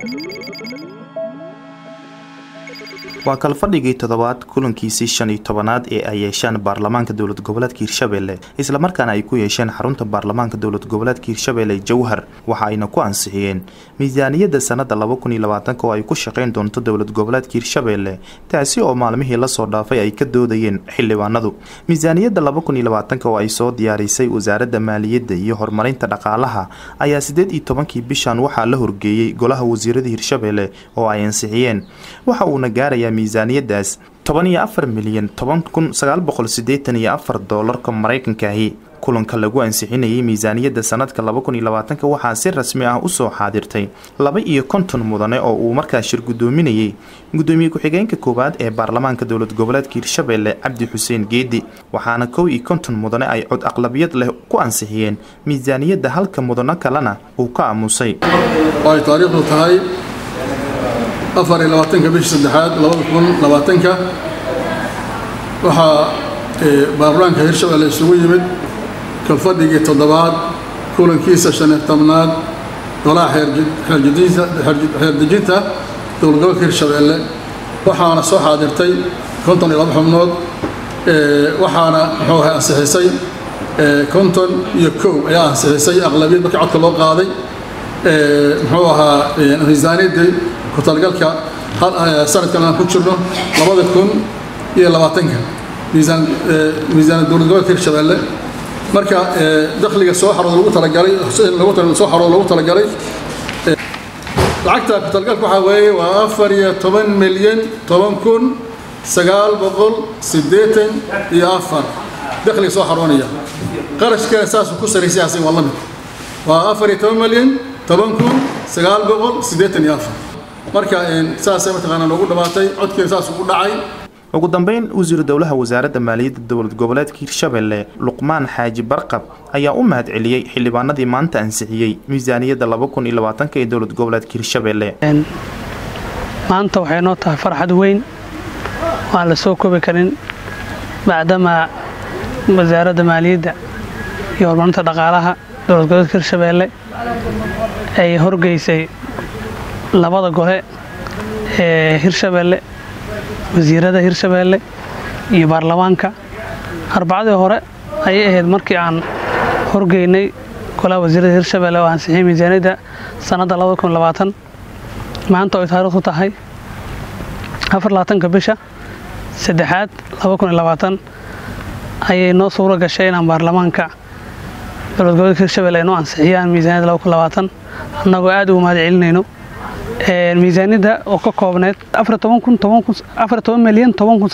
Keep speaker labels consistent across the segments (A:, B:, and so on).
A: waa kalfadhigii toddobaad kulankiisii shan iyo tobanaad ee ay yeesheen baarlamaanka dowlad goboleedka hirshabelle islamarkaana ay ku yeesheen xarunta baarlamaanka dowlad goboleedka hirshabelle jowhar waxa ayna ku ansixiyeen miisaaniyadda sanada laba kun iyo labaatanka oo ay ku shaqeyn doonto dowlad goboleedka hirshabelle taasi oo maalmihii lasoo dhaafay ay ka doodayeen xildhibaanadu miisaaniyadda laba kun iyo labaatanka oo ay soo diyaarisay wasaaradda maaliyadda iyo horumarinta dhaqaalaha ayaa sideed iyo tobankii bishan waxaa la horgeeyey golaha wasiirada hirshabelle oo ay ansixiyeen waxa uuna gaarayaa miisaaniyadaas toban iyo afar milyan toban kun sagaal boqol sideetan iyo afar doolarka maraykankaahi kulanka lagu ansixinayay miisaaniyadda sanadka laba kun iyo labaatanka waxaa si rasmi ah usoo xaadirtay laba iyo konton mudane oo uu markaa shir guddoominayay guddoomiye ku-xigeenka koowaad ee baarlamaanka dowlad goboleedka hirshabelle cabdi xuseen geedi waxaana kow iyo konton mudane ay cod aqlabiyad leh ku ansixiyeen miisaaniyadda halka mudano kalena uu ka aamusay
B: ay taariikhdu tahay afar iyo labaatanka bishii saddexaad labada kun labaatanka waxaa baarlamaanka hirshabelle isugu yimid kalfadhigii toddobaad kulankiisa shan iyo tobnaad golaha xeerdejinta dowlad gobolka hirshabelle waxaana soo xaadirtay konton iyo laba xubnood waxaana muxuu ahay ansixisay konton iyo kow ayaa ansixisay aqlabiyad markii codka loo qaaday muxuu ahaa miisaaniyaddii ku talagalka sanadkan aan ku jirno labada kun iyo labaatanka miisaan miisaan dowlad gobolka hirshabelle marka dakhliga soo xarooda lagu talagalay lagu soo xarooda lagu talagalay lacagta ku talagalka waxaa weeye waa afar iyo toban milyan toban kun sagaal boqol siddeetan iyo afar dakhliga soo xaroonaya qarashkana saasuu ku saraysay asin waa la mid waa afar iyo toban milyan toban kun sagaal boqol siddeetan iyo afar marka saasay mataqaanaa noogu dhammaatay codkiina saasuu u dhacay
A: ugu dambeyn wasiiru dowlaha wasaaradda maaliyadda dowlad goboleedka hirshabelle luqmaan xaaji barqab ayaa u mahad celiyey xildhibaanadii maanta ansixiyey miisaaniyadda laba kun iyo labaatanka ee dowlad goboleedka hirshabelle
C: maanta waxay noo tahay farxad weyn waan la soo koobi karin maadaama wasaaradda maaliyadda iyo horumarinta dhaqaalaha dowlad goboleedka hirshabelle ay horgeysay labada gole ee hirshabelle wasiirada hirshabelle iyo baarlamaanka arbacadii hore ayay ahayd markii aan horgeynay golaha wasiirada hirshabelle oo ansixiyay miisaaniyadda sanadda maanta oo ay taariikhdu tahay afarlabaatanka bisha saddexaad ayay noo suuro gashay inaan baarlamaanka dowlad goboleedka hirshabelle ay noo ansixiyaan miisaaniyadda annagoo aad ugu mahad celinayno miisaaniyadda oo ka koobneyd milyan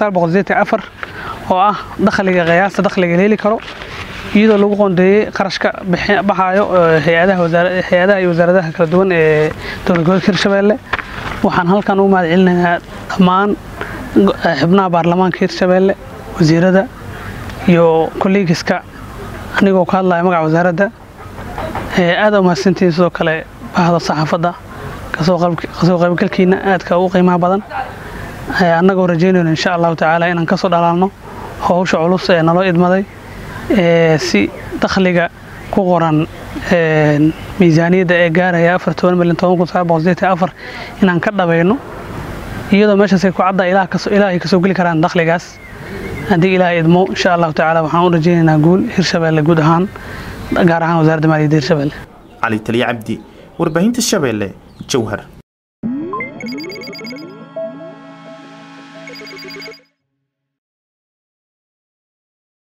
C: oo ah dakhliga qiyaasta dakhliga la heli karo iyadoo lagu qoondeeyey qarashka baxaayo hay-adaha iyo wasaaradaha kala duwan ee dowlad goboleedka hirshabelle waxaan halkan ugu mahad celinayaa dhammaan xubnaha baarlamaanka hirshabelle wasiirada iyo kolleegiska anigoo ka hadlaya magaca wasaaradda aada umahadsantihiin sidoo kale bahda saxaafadda kasoo qaybgalkiina aadka u qiimaha badan annagoo rajaynayno insha allahu tacaala inaan kasoo dhalaalno howsha culus ee naloo idmaday si dakhliga ku qoran miisaaniyadda ee gaaraya afar toban milyan toban kun sagaal boqol sideetan afar inaan ka dhabayno iyadoo meeshaasay ku cadda ilaahay kasoo geli karaan dakhligaas haddii ilaahay idmo insha allahu tacaala waxaan u rajaynaynaa guul hirshabelle guud ahaan gaar ahaan wasaaradda maaliyadda hirshabelle
A: cali taliya cabdi warbaahinta shabeelle jowhar